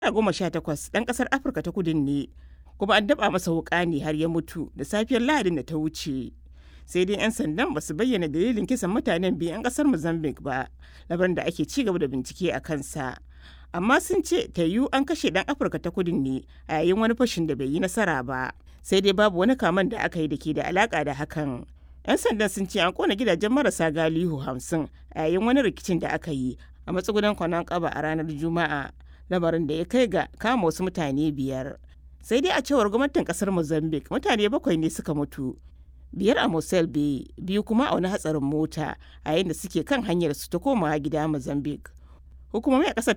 goma sha takwas ɗan ƙasar Afirka ta kudin ne kuma an daɓa masa wuƙa ne har ya mutu da safiyar Lahadin da ta wuce. Sai dai 'yan sandan ba su bayyana dalilin kisan mutanen biyu 'yan ƙasar Mozambique ba, labarin da ake ci gaba da bincike a kansa. Amma sun ce ta yiwu an kashe ɗan Afirka ta kudin ne a yayin wani fashin da bai yi nasara ba. Sai dai babu wani kaman da aka yi da ke da alaƙa da hakan. 'Yan sandan sun ce an kona gidajen marasa galihu hamsin a yayin wani rikicin da aka yi a matsugunan kwanan kaba a ranar Juma'a. lamarin da ya kai ga kama wasu mutane biyar sai dai a cewar gwamnatin kasar mozambique mutane bakwai ne suka mutu biyar a mosel bay biyu kuma a wani hatsarin mota a yayin da suke kan hanyar su ta komawa gida mozambique hukumomi a kasar